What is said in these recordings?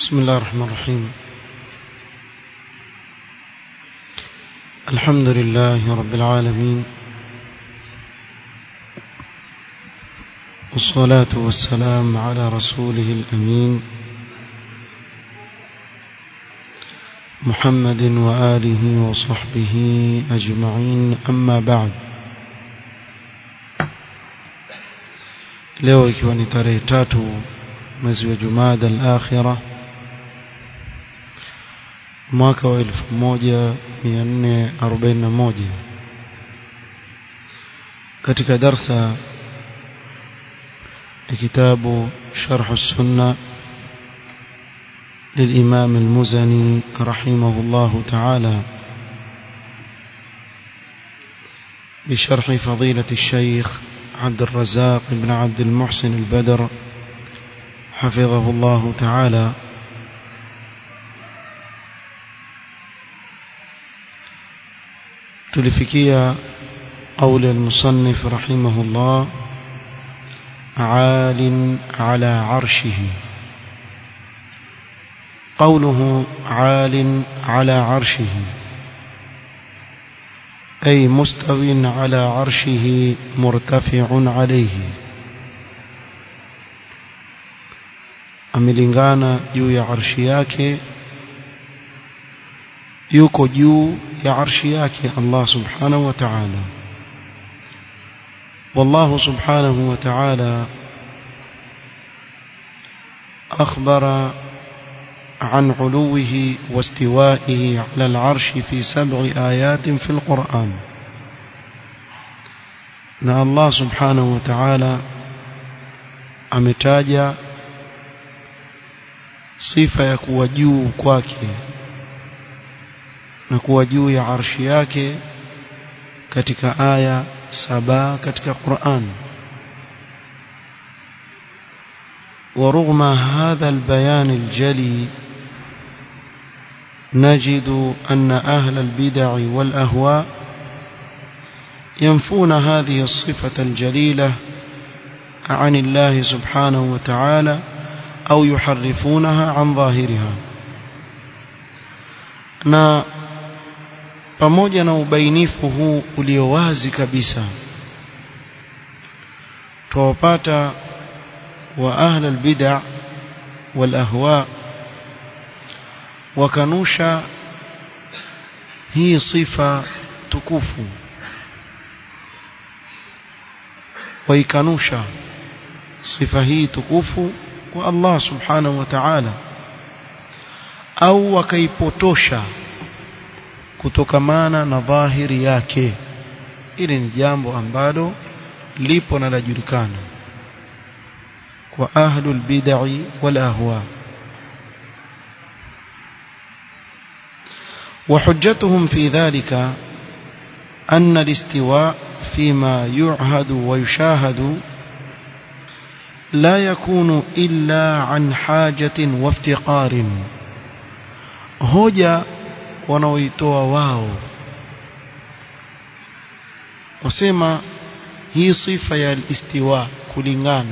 بسم الله الرحمن الرحيم الحمد لله رب العالمين والصلاة والسلام على رسوله الأمين محمد وآله وصحبه أجمعين أما بعد leo ikiwa ni tarehe tatu mwezi wa Jumada al-Akhira mwaka wa 1441 katika darsa ya kitabu Sharh as-Sunnah للإمام المزني رحمه الله تعالى بشرح فضيلة الشيخ عبد الرزاق بن عبد المحسن البدر حفظه الله تعالى تلفكية قول المصنف رحمه الله عال على عرشه قوله عال على عرشه أي مستو على عرشه مرتفع عليه amelingana juu ya arshi yake yuko juu ya arshi yake Allah subhanahu wa ta'ala والله سبحانه وتعالى أخبر عن علوه واستوائه على العرش في سبع آيات في القرآن أن الله سبحانه وتعالى ametaja sifa ya kuwa juu kwake na kuwa juu ya arshi yake katika aya saba katika Qur'an ورغم هذا البيان الجلي نجد أن أهل البدع والأهواء ينفون هذه الصفة الجليلة عن الله سبحانه وتعالى أو يحرفونها عن ظاهرها na pamoja na ubainifu huu ulio wazi kabisa tuwapata wa ahla albid'a wal ahwa wakanusha hii sifa tukufu waikanusha sifa hii tukufu kwa Allah subhanahu wa ta'ala au wakaipotosha kutokamana na dhahiri yake ili ni jambo ambalo lipo na lajulikana kwa ahlul bid'i wal ahwa وحجتهم في ذلك أن الاستواء فيما يعهد ويشاهد لا يكون إلا عن حاجة وافتقار hoja wanaoitoa wao wasema hii sifa ya istiwa kulingana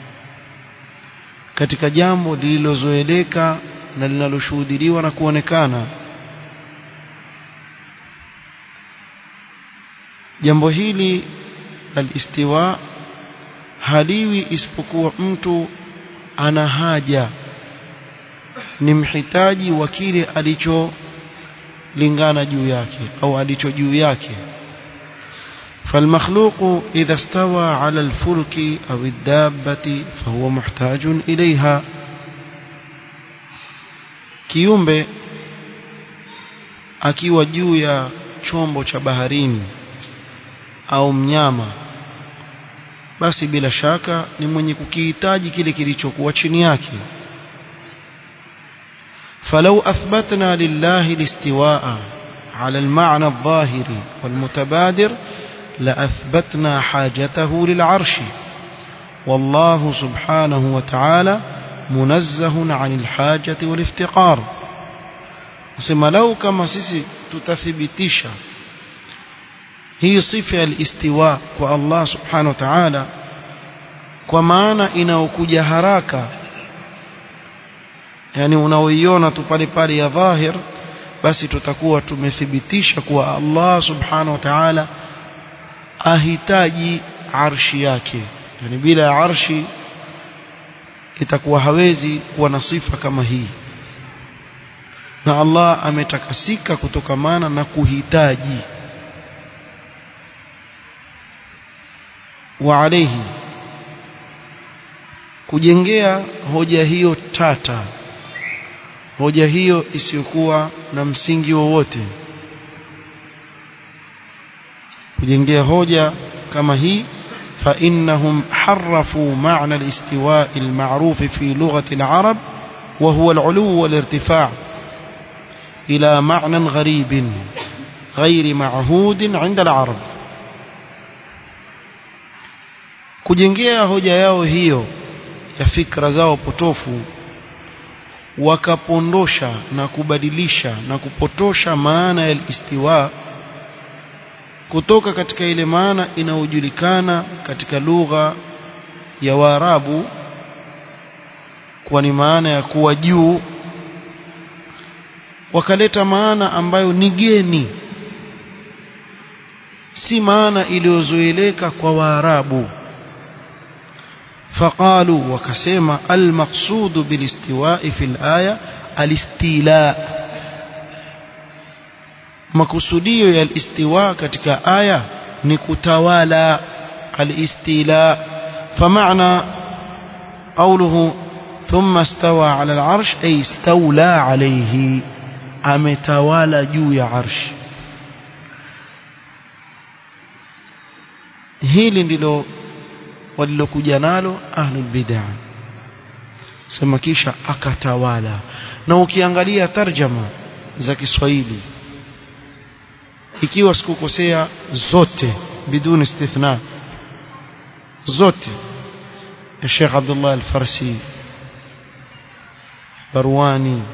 katika jambo lililozoeleka na linaloshuhudiliwa na kuonekana jambo hili al-istiwa haliwi isipokuwa mtu ana haja ni mhitaji wa kile alicholingana juu yake au alicho juu yake فالمخلوق إذا استوى على الفلك أو الدابة فهو محتاج إليها kiumbe akiwa juu ya chombo cha baharini au mnyama basi bila shaka ni mwenye kukihitaji kile kilichokuwa chini yake فلو أثبتنا لله الاستواء على المعنى الظاهر والمتبادر لأثبتنا حاجته للعرش والله سبحانه وتعالى منزه عن الحاجة والافتقار سما لو كما سيسي تتثبتيش هي صفة الاستواء والله سبحانه وتعالى kwa maana inaokuja haraka yani unaoiona tu pale pale ya dhahir basi tutakuwa tumethibitisha kuwa Allah subhanahu wa ta'ala ahitaji arshi yake yani bila arshi itakuwa hawezi kuwa na sifa kama hii na Allah ametakasika kutokamana na kuhitaji wa alayhi kujengea hoja hiyo tata hoja hiyo isiyokuwa na msingi wowote kujengea hoja kama hii فإنهم حرفوا معنى الاستواء المعروف في لغة العرب وهو العلو والارتفاع إلى معنى غريب غير معهود عند العرب kujengea hoja yao hiyo ya fikra zao potofu wakapondosha na kubadilisha na kupotosha maana ya istiwa kutoka katika ile maana inayojulikana katika lugha ya Waarabu kwa ni maana ya kuwa juu wakaleta maana ambayo ni geni si maana iliyozoeleka kwa Waarabu فقالوا وكسيما المقصود بالاستواء في الآية الاستيلاء makusudio ya alistiwa katika aya ni kutawala alistila فمعنى قوله ثم استوى على العرش أي استولى عليه ametawala juu ya arsh hili ndilo walilokuja nalo ahlul bid'ah sema kisha akatawala na ukiangalia tarjama za Kiswahili ikiwa sikukosea zote bidun istithna zote ya Sheikh Abdullah Al-Farsi Barwani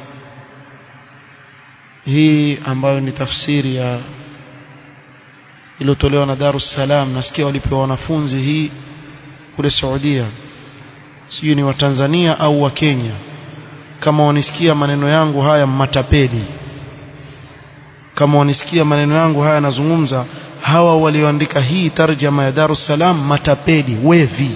hii ambayo ni tafsiri ya iliyotolewa na Darus Salam nasikia walipewa wanafunzi hii kule Saudia sijui ni wa Tanzania au wa Kenya kama wanisikia maneno yangu haya matapeli kama wanisikia maneno yangu haya nazungumza hawa walioandika hii tarjama ya Darus Salam matapeli wevi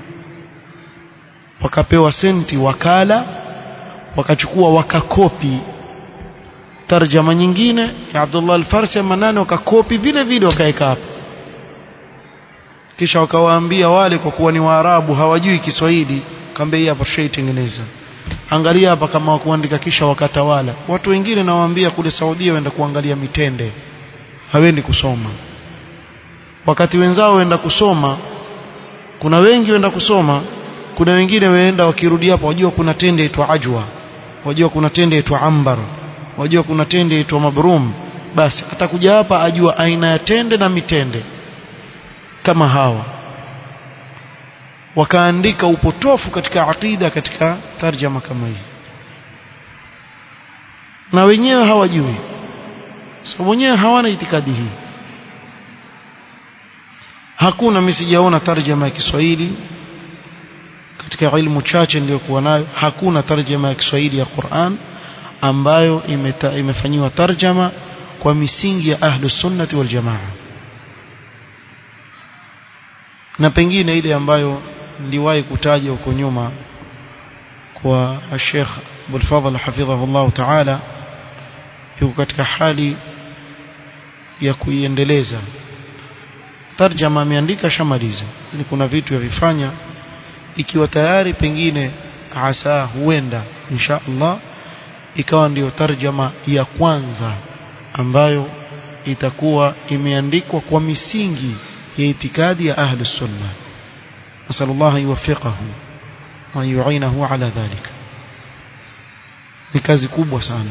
wakapewa senti wakala wakachukua wakakopi tarjama nyingine ya Abdullah al-Farsi manane wakakopi vile vile wakaeka hapa kisha wakawaambia wale kwa kuwa ni Waarabu hawajui Kiswahili kaambia hii hapa tushaitengeneza angalia hapa kama wakuandika kisha wakatawala watu wengine nawaambia kule Saudia waenda kuangalia mitende hawendi kusoma wakati wenzao waenda kusoma kuna wengi waenda kusoma kuna wengine waenda wakirudi hapo wajua kuna tende itwa ajwa wajua kuna tende itwa ambar wajua kuna tende itwa mabrum basi atakuja hapa ajua aina ya tende na mitende kama hawa wakaandika upotofu katika aqida katika tarjama kama hii na wenyewe hawajui sababu wenyewe hawana itikadi hii hakuna mimi sijaona tarjama ya Kiswahili katika ilmu chache niliyokuwa nayo hakuna tarjama ya Kiswahili ya Qur'an ambayo imeta, imefanyiwa tarjama kwa misingi ya ahlus sunnati wal jamaa na pengine ile ambayo niliwahi kutaja huko nyuma kwa Sheikh Abdul Fadhl hafidhahullah ta'ala yuko katika hali ya kuiendeleza tarjama ameandika shamaliza ni kuna vitu ya vifanya ikiwa tayari pengine asa huenda insha Allah ikawa ndiyo tarjama ya kwanza ambayo itakuwa imeandikwa kwa misingi ya itikadi ya ahli sunna nasal Allah yuwaffiqahu wa yu'inahu ala dhalika ni kazi kubwa sana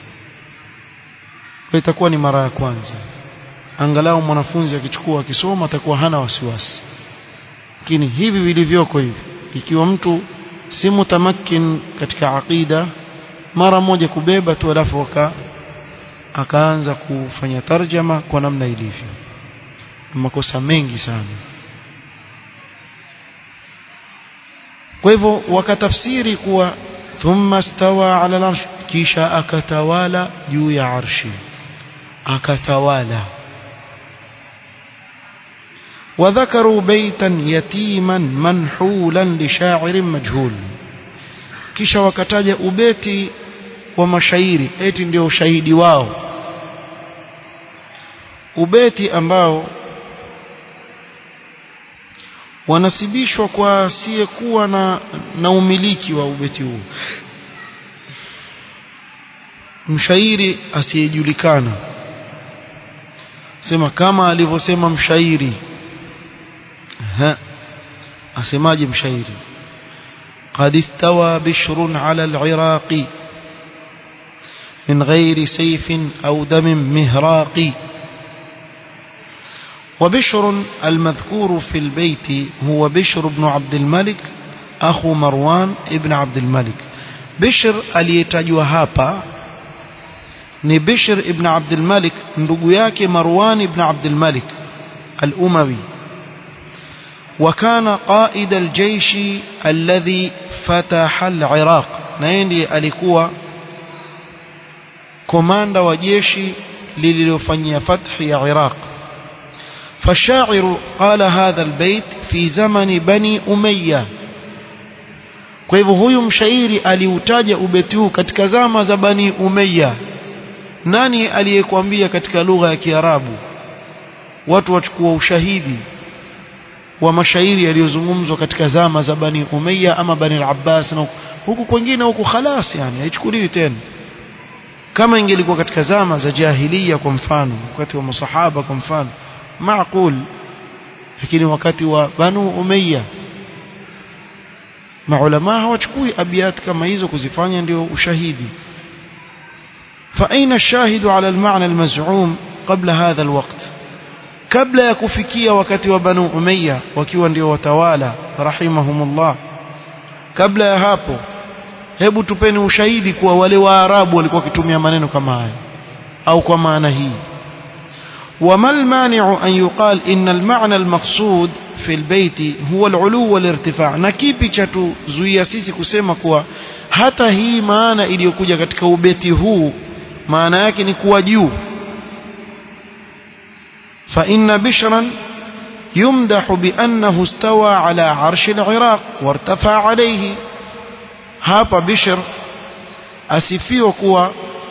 kwa itakuwa ni mara ya kwanza angalau mwanafunzi akichukua akisoma atakuwa hana wasiwasi lakini hivi vilivyoko hivi ikiwa mtu si mutamakin katika aqida mara moja kubeba tu alafu aka akaanza kufanya tarjama kwa namna ilivyo makosa mengi sana kwa hivyo wakatafsiri kuwa thumma stawa ala al-arsh kisha akatawala juu ya arshi akatawala وذكروا بيتا يتيما منحولا لشاعر مجهول kisha wakataja ubeti wa mashairi eti ndio ushahidi wao ubeti ambao wanasibishwa kwa asiyekuwa na, na umiliki wa ubeti huu mshairi asiyejulikana sema kama alivyosema mshairi ha asemaje mshairi قد استوى بشر على العراق من غير سيف أو دم مهراق وبشر المذكور في البيت هو بشر بن عبد الملك أخو مروان ابن عبد الملك بشر aliyetajwa hapa ni Bishr ibn Abdul Malik ndugu yake Marwan ibn Abdul Malik al-Umawi وكان قائد الجيش الذي فتح العراق نيندي alikuwa komanda wa jeshi lililofanyia fathi ya Iraq فالشاعر قال هذا البيت في زمن بني أمية kwa hivyo huyu mshairi aliutaja ubeti huu katika zama za bani umayya nani aliyekwambia katika lugha ya kiarabu watu wachukua ushahidi wa mashairi yaliyozungumzwa katika zama za bani umayya ama bani al-abbas na huku kwingine huku khalas yani haichukuliwi tena kama ingelikuwa katika zama za jahiliya kwa mfano wakati wa masahaba kwa mfano maaqul lakini wakati wa banu umayya maulama hawachukui abiyat kama hizo kuzifanya ndio ushahidi فأين الشاهد على المعنى المزعوم قبل هذا الوقت قبل يكفكيا وقت وبنو أمية وكيوا ndio watawala rahimahumullah kabla ya hapo hebu tupeni ushahidi kuwa wale waarabu walikuwa wakitumia maneno kama haya au kwa maana hii وما المانع أن يقال إن المعنى المقصود في البيت هو العلو والارتفاع na kipi cha tuzuia sisi kusema kuwa hata hii maana iliyokuja katika ubeti huu maana yake ni kuwa juu فإن بشرا يمدح بأنه استوى على عرش العراق وارتفع عليه hapa Bishr asifiwa kuwa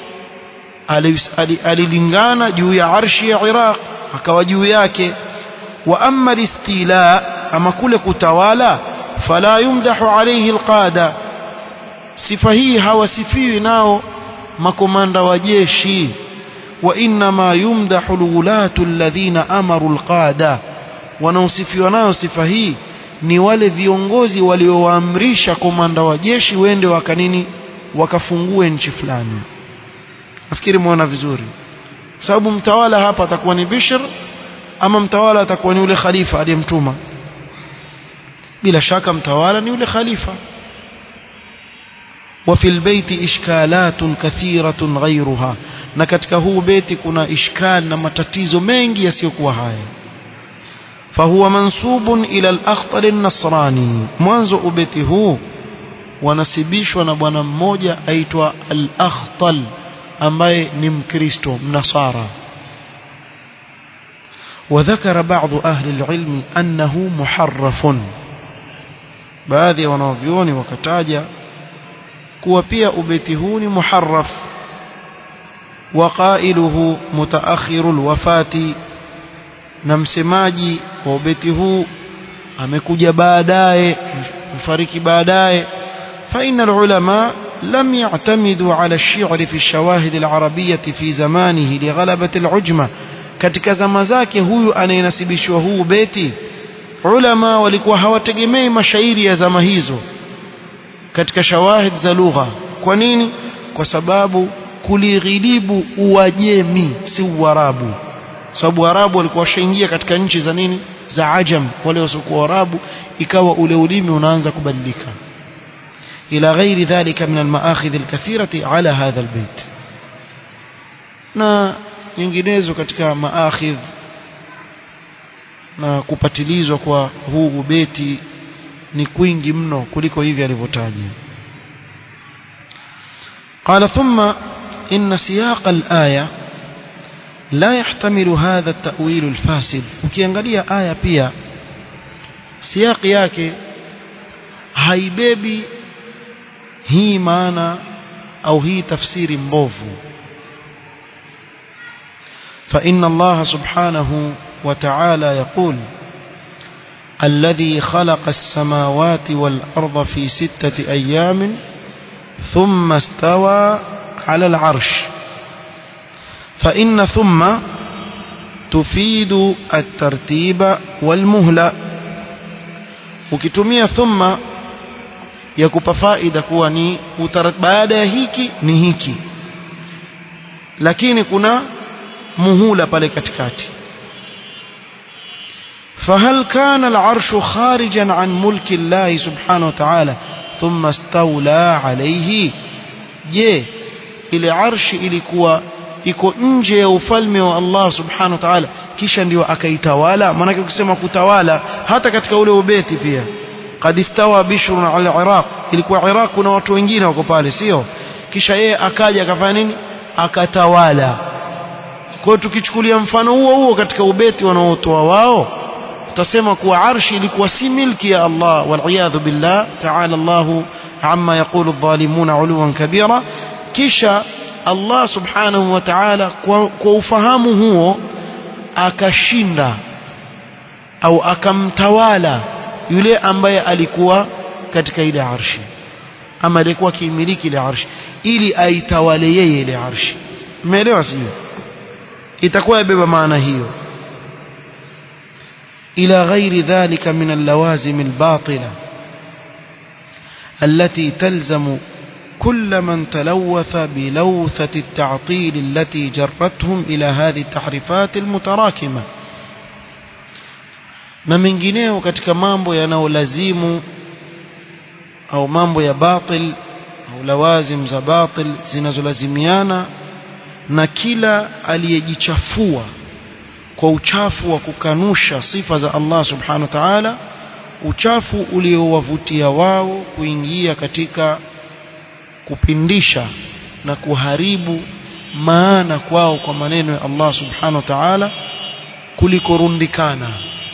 alilingana juu ya arshi ya Iraq akawa juu yake wa amma istila ama kule kutawala fala yumdahu alayhi alqada sifa hii hawasifiwi nao makomanda wa jeshi wa inma yumdahu alwulatu alladhina amaru alqada wanaosifiwa nayo sifa hii ni wale viongozi waliowaamrisha komanda wa jeshi wende wakanini wakafungue nchi fulani nafikiri muona vizuri sababu mtawala hapa atakuwa ni Bishr ama mtawala atakuwa ni yule khalifa aliyemtuma bila shaka mtawala ni yule khalifa وفي البيت إشكالات كثيرة غيرها na katika huu beti kuna ishkal na matatizo mengi yasiyokuwa haya فهو منسوب إلى الأخطل النصراني mwanzo ubeti huu wanasibishwa na bwana mmoja aitwa al-Akhtal ambaye ni mkristo mnasara وذكر بعض أهل العلم أنه محرف baadhi ya wanavyuoni wakataja kuwa pia ubeti huu ni muharraf وقائله متأخر الوفاة na msemaji wa ubeti huu amekuja baadaye mfariki baadaye فإن العلماء لم يعتمدوا على الشعر في الشواهد العربية في زمانه لغلبة العجمة katika zama zake huyu anayenasibishwa huu beti ulama walikuwa hawategemei mashairi ya zama hizo katika shawahid za lugha kwa nini kwa sababu kulighilibu uajemi si uarabu sababu arabu walikuwa washaingia katika nchi za nini za ajam wale wasiokuwa arabu ikawa ule ulimi unaanza kubadilika ila ghairi dhalika min almaakhidh alkathirati ala hadha albayt na nyinginezo katika maakhidh na kupatilizwa kwa huu ubeti ni kwingi mno kuliko hivi alivyotaja قال ثم إن سياق الآية لا يحتمل هذا التأويل الفاسد ukiangalia aya pia siyaki yake haibebi hii maana au hii tafsiri mbovu فإن الله سبحانه وتعالى يقول الذي خلق السماوات والأرض في ستة أيام ثم استوى على العرش فإن ثم تفيد الترتيب والمهلة ukitumia thumma ya kupa faida kuwa ni baada ya hiki ni hiki lakini kuna muhula pale katikati فهل كان العرش خارجا عن ملك الله سبحانه وتعالى ثم استولى عليه je ile arshi ilikuwa iko nje ya ufalme wa Allah subhanahu wa ta'ala kisha ndio akaitawala maana ukisema kutawala hata katika ule ubeti pia qad istawa bishrun ala iraq ilikuwa iraq kuna watu wengine wako pale sio kisha yeye akaja akafanya nini akatawala kwa tukichukulia mfano huo huo katika ubeti wanaotoa wao tutasema kuwa arshi ilikuwa si milki ya Allah waliyadhu billah ta'ala Allah amma yaqulu adh-dhalimuna 'uluwan kabira kisha Allah subhanahu wa ta'ala kwa, kwa ufahamu huo akashinda au akamtawala yule ambaye alikuwa katika ile arshi ama alikuwa akimiliki ile arshi ili aitawale yeye ile arshi umeelewa sio itakuwa yabeba maana hiyo إلى غير ذلك من اللوازم الباطلة التي تلزم كل من تلوث بلوثة التعطيل التي جرتهم إلى هذه التحريفات المتراكمة na mengineo katika mambo yanayolazimu au mambo ya batil au lawazim za batil zinazolazimiana na kila aliyejichafua kwa uchafu wa kukanusha sifa za Allah subhanahu wa ta'ala uchafu uliowavutia wao kuingia katika kupindisha na kuharibu maana kwao kwa maneno ya Allah subhanahu wa ta'ala kulikorundikana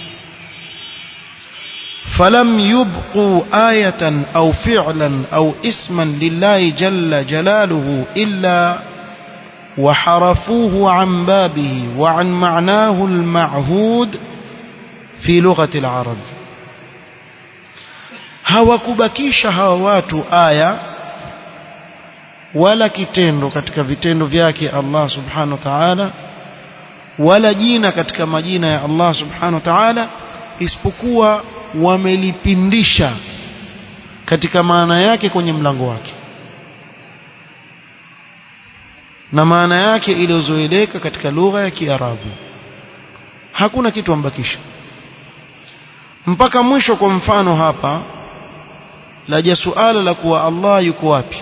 فلم يبقوا آية أو فعلا أو اسما لله جل جلاله إلا وحرفوه عن بابه وعن معناه المعهود في لغة العرب hawakubakisha hawa watu aya wala kitendo katika vitendo vyake Allah subhanahu wa ta'ala wala jina katika majina ya Allah subhanahu wa ta'ala isipokuwa wamelipindisha katika maana yake kwenye mlango wake na maana yake iliyozoeleka katika lugha ya Kiarabu hakuna kitu ambakisha mpaka mwisho kwa mfano hapa laja suala la kuwa Allah yuko wapi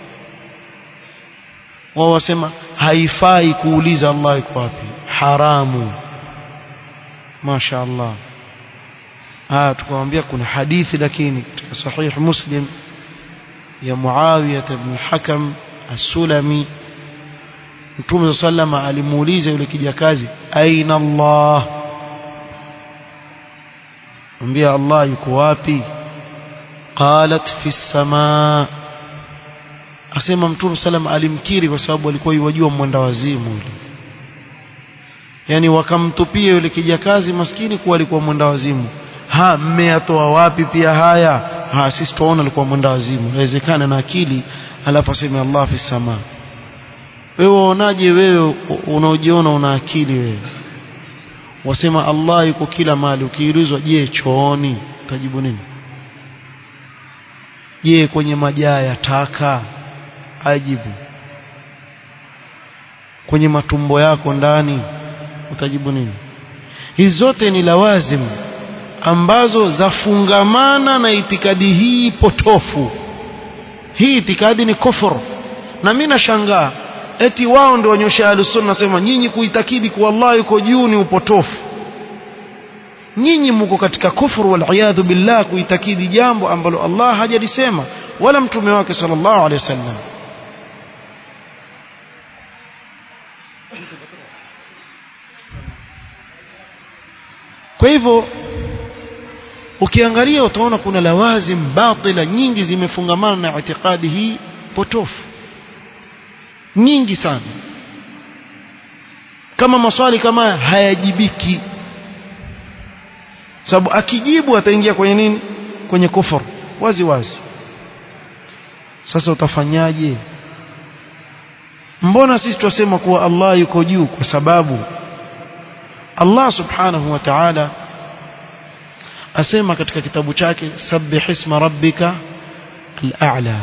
wao wasema haifai kuuliza Allah yuko wapi haramu Masha Allah ah tukamwambia kuna hadithi lakini katika sahih Muslim ya Muawiyah ibn Hakam as-Sulami Mtume sallama alimuuliza yule kijakazi aina Allah Mwambia Allah yuko wapi qalat fi samaa asema Mtume sallama alimkiri kwa sababu alikuwa yajua mwenda wazimu yule yani wakamtupia yule kijakazi maskini kuwa alikuwa mwenda wazimu ha mmeyatoa wapi pia haya ha sisi tuona alikuwa mwenda wazimu inawezekana na akili alafu aseme Allah fi samaa wewe waonaje wewe unaojiona una akili wewe wasema Allah yuko kila mahali ukiulizwa je chooni utajibu nini je kwenye majaa ya taka ajibu kwenye matumbo yako ndani utajibu nini hizi zote ni lawazimu ambazo zafungamana na itikadi hii potofu hii itikadi ni kufur na mimi nashangaa eti wao ndio wanyosha alusunna nasema nyinyi kuitakidi kuwa Allah yuko juu ni upotofu nyinyi mko katika kufuru wal billah kuitakidi jambo ambalo Allah hajalisema wala mtume wake sallallahu alaihi wasallam kwa hivyo ukiangalia utaona kuna lawazim batila nyingi zimefungamana na itikadi hii potofu nyingi sana kama maswali kama hayajibiki sababu akijibu ataingia kwenye nini kwenye kufuru wazi wazi sasa utafanyaje mbona sisi tunasema kuwa Allah yuko juu kwa sababu Allah subhanahu wa ta'ala asema katika kitabu chake sabbih isma rabbika al-a'la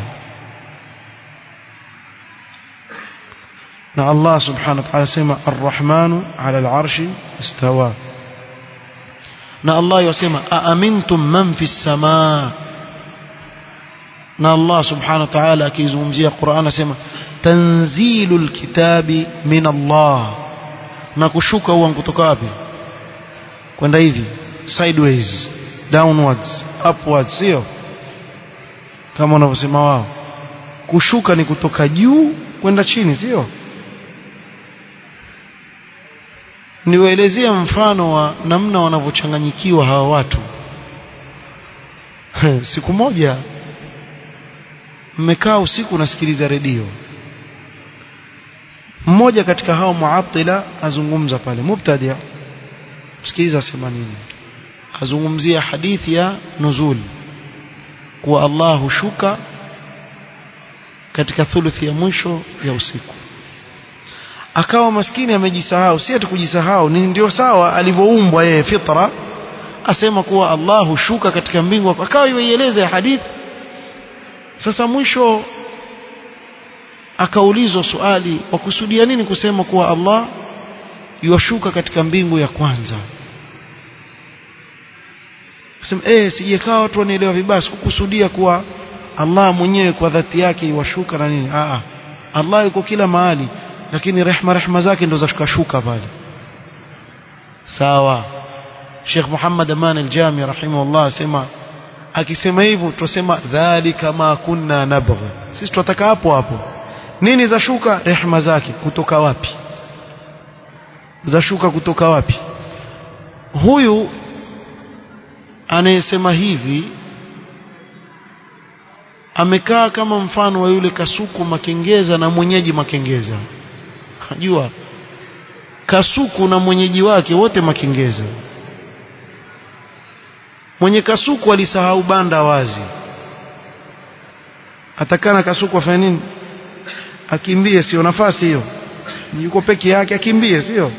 na Allah subhanahu wa ta'ala asema ar-rahmanu 'ala al-'arshi istawa na Allah yasema aamintum man fi as-samaa na Allah subhanahu wa ta'ala akizungumzia Qur'an asema tanzilul kitabi min Allah na kushuka huwa kutoka wapi kwenda hivi sideways downwards upwards sio kama wanavyosema wao kushuka ni kutoka juu kwenda chini sio niwaelezea mfano wa namna wanavyochanganyikiwa hawa watu siku moja mmekaa usiku nasikiliza redio mmoja katika hao muatila azungumza pale mubtadia msikiliza sema nini azungumzia hadithi ya nuzul kuwa Allah hushuka katika thuluthi ya mwisho ya usiku akawa maskini amejisahau si ati kujisahau ni ndio sawa alivyoumbwa yeye fitra asema kuwa Allah hushuka katika mbingu akawa yuieleza hadithi sasa mwisho akaulizwa swali wakusudia nini kusema kuwa Allah yuashuka katika mbingu ya kwanza sema eh sijekaa watu wanaelewa vibaya sikukusudia kuwa Allah mwenyewe kwa dhati yake yuashuka na nini a Allah yuko kila mahali lakini rehma rehma zake ndo zashuka shuka pale sawa Sheikh Muhammad Aman al-Jami rahimahullah asema akisema hivyo tusema dhalika ma kunna nabghi sisi tunataka hapo hapo nini zashuka rehma zake kutoka wapi zashuka kutoka wapi huyu anayesema hivi amekaa kama mfano wa yule kasuku makengeza na mwenyeji makengeza najua kasuku na mwenyeji wake wote makengeza mwenye kasuku alisahau banda wazi atakana kasuku afanye nini akimbie sio nafasi hiyo yuko peke yake akimbie sio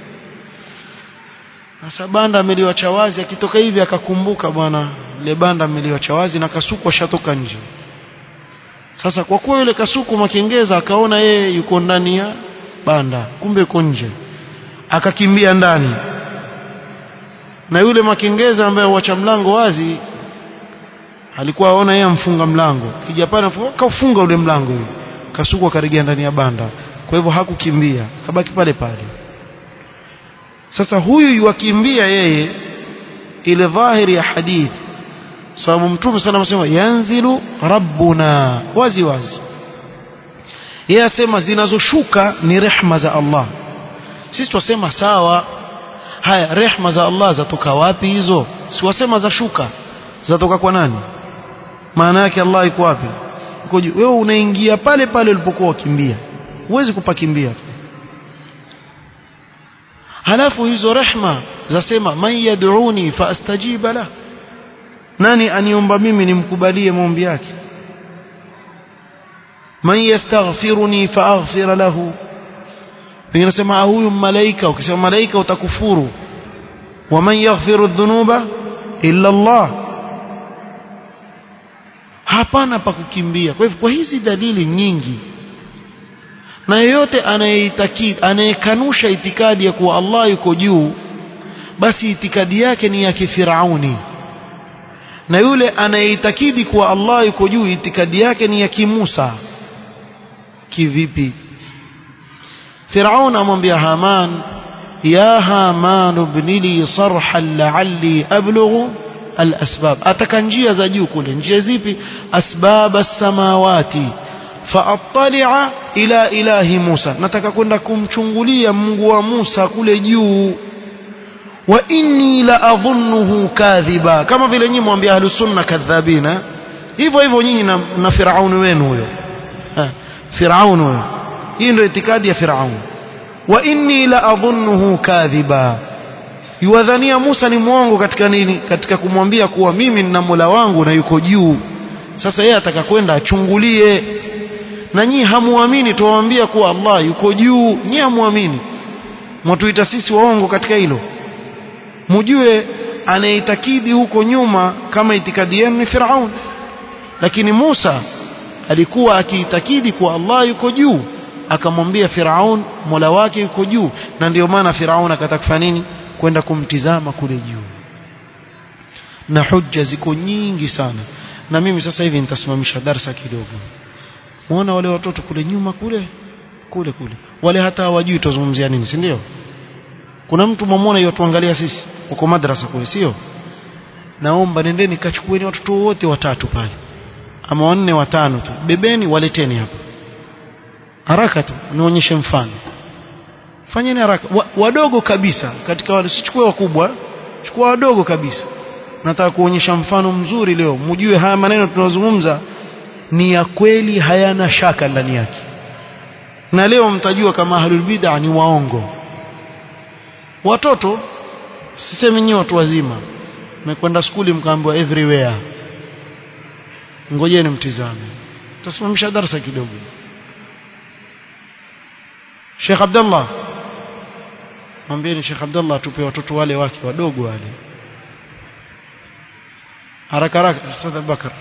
sasa banda ameliwacha wazi akitoka hivi akakumbuka bwana ile banda ameliwacha wazi na kasuku ashatoka nje sasa kwa kuwa yule kasuku makengeza akaona yeye yuko ndani ya banda kumbe yuko nje akakimbia ndani na yule makengeza ambaye huacha mlango wazi alikuwa aona yeye amfunga mlango kija pale kaufunga ule mlango yule kasuku akarejea ndani ya banda kwa hivyo hakukimbia kabaki pale pale sasa huyu yuwakimbia yeye ile dhahiri ya hadithi sababu mtume sana anasema yanzilu rabbuna wazi wazi yeye asema zinazoshuka ni rehma za Allah sisi twasema sawa haya rehma za Allah zatoka wapi hizo si wasema za shuka zatoka kwa nani maana yake Allah iko wapi uko juu wewe unaingia pale pale ulipokuwa ukimbia huwezi kupakimbia halafu hizo rehma zasema man yad'uni fa astajiba la nani aniomba mimi nimkubalie maombi yake man yastaghfiruni fa aghfir lahu wengine nasema huyu malaika ukisema malaika utakufuru wa man yaghfiru dhunuba illa Allah hapana pa kukimbia kwa hivyo kwa hizi dalili nyingi na yeyote anayeitakidi anayekanusha itikadi ya kuwa Allah yuko juu basi itikadi yake ni ya kifirauni na yule anayeitakidi kuwa Allah yuko juu itikadi yake ni ya kimusa kivipi Firaun amwambia Haman ya Haman ibni li sarhan la'alli ablughu al-asbab ataka njia za juu kule njia zipi asbab as-samawati faattali'a ila ilahi Musa nataka kwenda kumchungulia Mungu wa Musa kule juu wa inni la adhunnuhu kadhiba kama vile nyinyi mwambia ahlus sunna kadhabina hivyo hivyo nyinyi na, na Firauni wenu huyo Firauni huyo hii ndio itikadi ya Firauni wa inni la adhunnuhu kadhiba yuwadhania Musa ni mwongo katika nini katika kumwambia kuwa mimi nina Mola wangu na yuko juu sasa yeye ataka kwenda achungulie na nyinyi hamuamini tuwaambia kuwa Allah yuko juu nyinyi hamuamini mwatuita sisi waongo katika hilo mjue anayeitakidi huko nyuma kama itikadi yenu ni Firaun lakini Musa alikuwa akiitakidi kuwa Allah yuko juu akamwambia Firaun Mola wake yuko juu na ndio maana Firaun akataka kufanya nini kwenda kumtizama kule juu na hujja ziko nyingi sana na mimi sasa hivi nitasimamisha darsa kidogo muona wale watoto kule nyuma kule kule kule wale hata hawajui tuzungumzia nini si ndio kuna mtu mwamwona yotuangalia sisi uko madrasa kule sio naomba nendeni kachukueni watoto wote watatu pale ama wanne watano tu bebeni waleteni hapa haraka tu nionyeshe mfano fanyeni haraka wa, wadogo kabisa katika wale sichukue wakubwa chukua wadogo kabisa nataka kuonyesha mfano mzuri leo mjue haya maneno tunayozungumza ni ya kweli hayana shaka ndani yake na leo mtajua kama ahlul bid'a ni waongo watoto sisemi nyinyi watu wazima mmekwenda skuli mkaambiwa everywhere ngojeni mtizame tasimamisha darasa kidogo Sheikh Abdullah mwambieni Sheikh Abdullah tupe watoto wale wake wadogo wale haraka haraka Ustadh Abubakar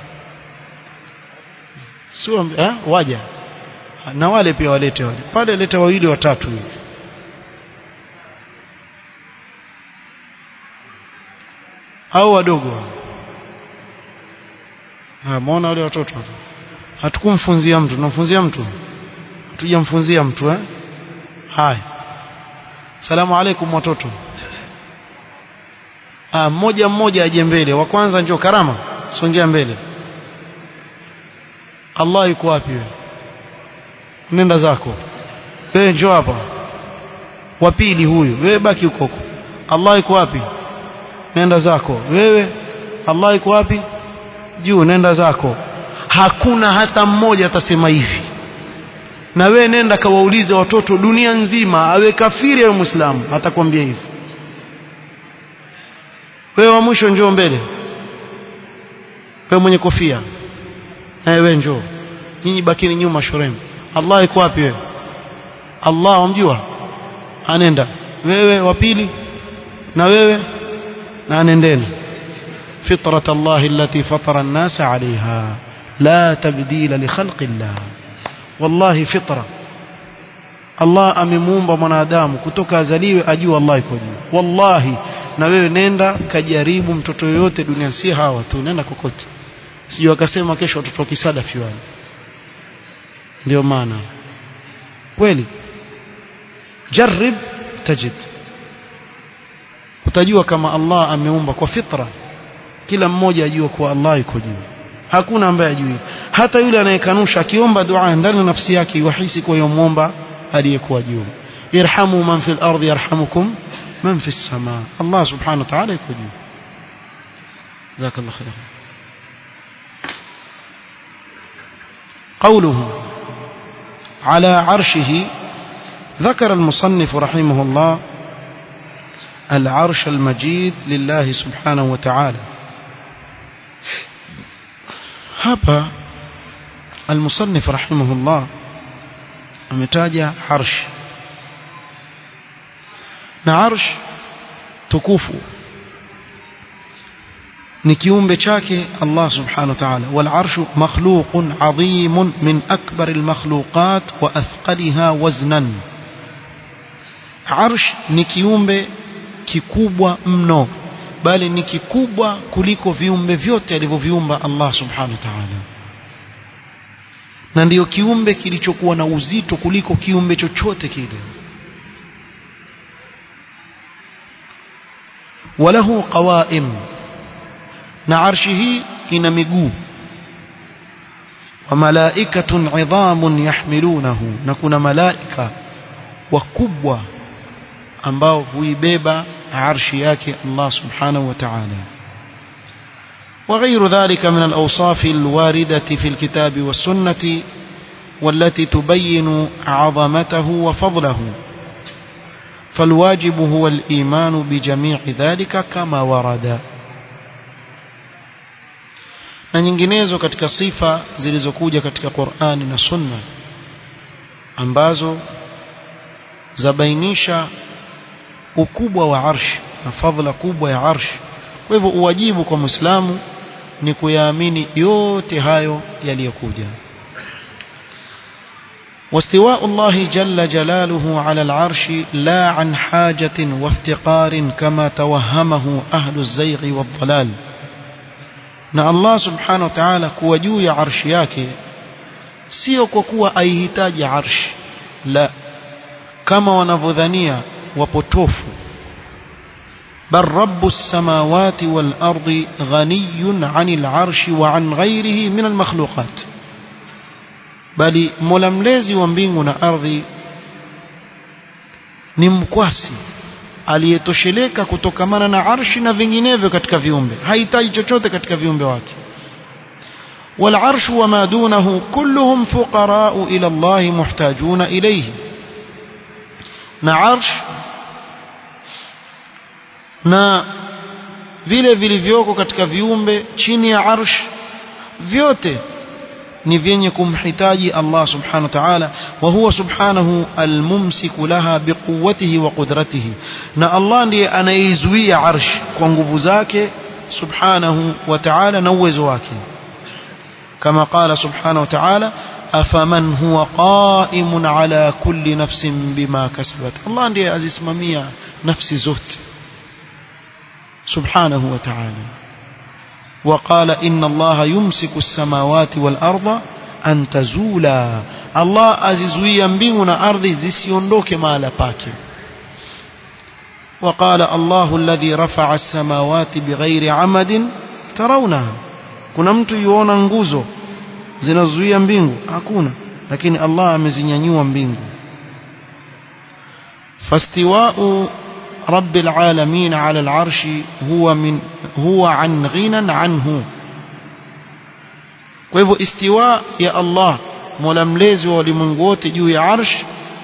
sio eh waja na wale pia walete wale pale leta wawili watatu hivi au wadogo ah muona wale watoto hatukumfunzia mtu tunamfunzia mtu hatujamfunzia mtu eh haya salamu alaikum watoto ah mmoja mmoja aje mbele wa kwanza njoo karama songea mbele Allah yuko wapi wewe nenda zako wewe njoo hapa wa pili huyu wewe baki huko huko Allah yuko wapi nenda zako wewe Allah yuko wapi juu nenda zako hakuna hata mmoja atasema hivi na wewe nenda kawaulize watoto dunia nzima awe kafiri au muislamu atakwambia hivi wewe wa mwisho njoo mbele wewe mwenye kofia na wewe njoo nyinyi bakini nyuma shurem Allah yuko wapi wewe Allah wamjua anenda wewe wa pili na wewe na anendeni فطرة الله التي فطر الناس عليها لا تبديل لخلق الله والله فطرة Allah amemuumba mwanadamu kutoka azaliwe ajue Allah iko juu wallahi na wewe nenda kajaribu mtoto yoyote dunia si hawa tu nenda kokote sio akasema kesho watoto kisada fiwani ndio maana kweli jarib tajid utajua kama Allah ameumba kwa fitra kila mmoja ajue kuwa Allah yuko juu hakuna ambaye ajui hata yule anayekanusha akiomba dua ndani ya nafsi yake yuhisi kwa yomomba aliyekuwa juu irhamu man fil ardi yarhamukum man fis samaa Allah subhanahu wa ta'ala yuko juu jazakallahu khairan قوله على عرشه ذكر المصنف رحمه الله العرش المجيد لله سبحانه وتعالى hapa المصنف رحمه الله ametaja arsh na arsh tukufu ni kiumbe chake Allah subhanahu wa ta'ala wal arshu makhluqun adhim min akbar al makhluqat wa athqaliha waznan arsh ni kiumbe kikubwa mno bali ni kikubwa kuliko viumbe vyote alivyoviumba Allah subhanahu wa ta'ala na ndiyo kiumbe kilichokuwa na uzito kuliko kiumbe chochote kile walahu qawaim na arshi hii ina miguu وملائكة عظام يحملونه نكون ملائكة وكبوة ambao huibeba arshi yake Allah subhanahu wa ta'ala وغير ذلك من الأوصاف الواردة في الكتاب والسنة والتي تبين عظمته وفضله فالواجب هو الإيمان بجميع ذلك كما ورد na nyinginezo katika sifa zilizokuja katika Qur'ani na Sunna ambazo zabainisha ukubwa wa arsh na fadhila kubwa ya arsh kwa hivyo uwajibu kwa Muislamu ni kuyaamini yote hayo yaliyokuja واستواء الله جل جلاله على العرش لا عن حاجة وافتقار كما توهمه أهل الزيغ والضلال na Allah subhanahu wa ta'ala kuwa juu ya arshi yake sio kwa kuwa aihitaji arshi la kama wanavyodhania wapotofu bal rabbus samawati wal ardi ghaniyun 'anil arshi wa 'an ghayrihi min al makhluqat bali mola mlezi wa mbingu na ardhi ni mkwasi aliyetosheleka kutokamana na arshi na vinginevyo katika viumbe hahitaji chochote katika viumbe wake والعرش وما دونه كلهم فقراء إلى الله محتاجون إليه na arsh na vile vilivyoko katika viumbe chini ya arsh vyote ni vyenye kumhitaji Allah subhanahu wa ta'ala wa huwa subhanahu almumsiku laha biquwwatihi wa qudratihi na Allah ndiye anaizuia arsh kwa nguvu zake subhanahu wa ta'ala na uwezo wake kama qala subhanahu wa ta'ala afaman huwa qa'imun ala kulli nafsin bima kasabat Allah ndiye azisimamia nafsi zote subhanahu wa ta'ala وقال إن الله يمسك السماوات والأرض أن تزولا الله أزيزويا mbinguna ardhi zisiondoke mahala pake وقال الله الذي رفع السماوات بغير عمد ترونها kuna mtu yuona nguzo zinazuia mbingu hakuna lakini Allah amezinyanyua mbingu fastiwa'u رب العالمين على العرش هو من هو عن غنى عنه kwa hivyo istiwa ya Allah mola mlezi wa ulimwengu wote juu ya arsh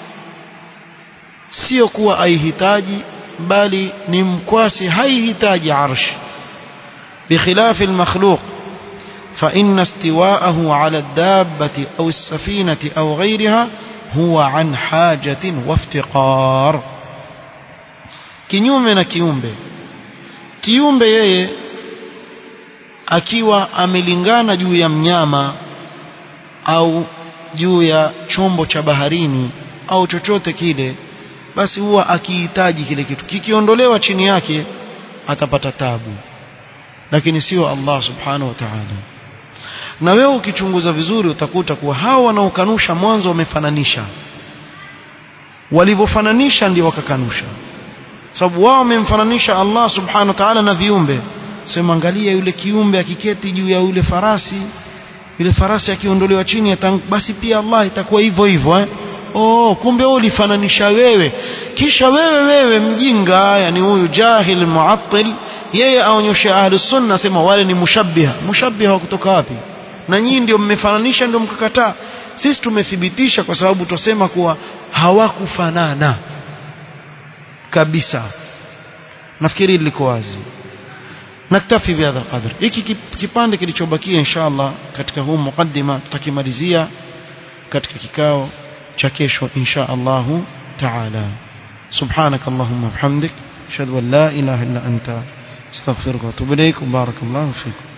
sio kuwa aihitaji bali ni mkwasi haihitaji arsh بخلاف المخلوق فإن استواءه على الدابة أو السفينة أو غيرها هو عن حاجة وافتقار kinyume na kiumbe kiumbe yeye akiwa amelingana juu ya mnyama au juu ya chombo cha baharini au chochote kile basi huwa akihitaji kile kitu kikiondolewa chini yake atapata tabu lakini sio Allah subhanahu wa ta'ala na wewe ukichunguza vizuri utakuta kuwa hao wanaokanusha mwanzo wamefananisha walivyofananisha ndio wakakanusha sababu wao wamemfananisha Allah subhanahu wa ta'ala na viumbe sema angalia yule kiumbe akiketi juu ya yule farasi yule farasi akiondolewa chini atang, basi pia Allah itakuwa hivyo hivyo eh oh kumbe wewe ulifananisha wewe kisha wewe wewe mjinga yani huyu jahil muattil yeye aonyesha ahlus sunna sema wale ni mushabbiha mushabbiha kutoka wapi na nyinyi ndio mmefananisha ndio mkakataa sisi tumethibitisha kwa sababu tusema kuwa hawakufanana kabisa nafikiri liko wazi naktafi bihadha alqadr hiki kipande kilichobakia inshallah katika huu mukaddima tutakimalizia katika kikao cha kesho insha Allah taala سبحانك اللهم وبحمدك اشهد ان لا اله الا انت استغفرك واتوب اليك وبارك الله فيكم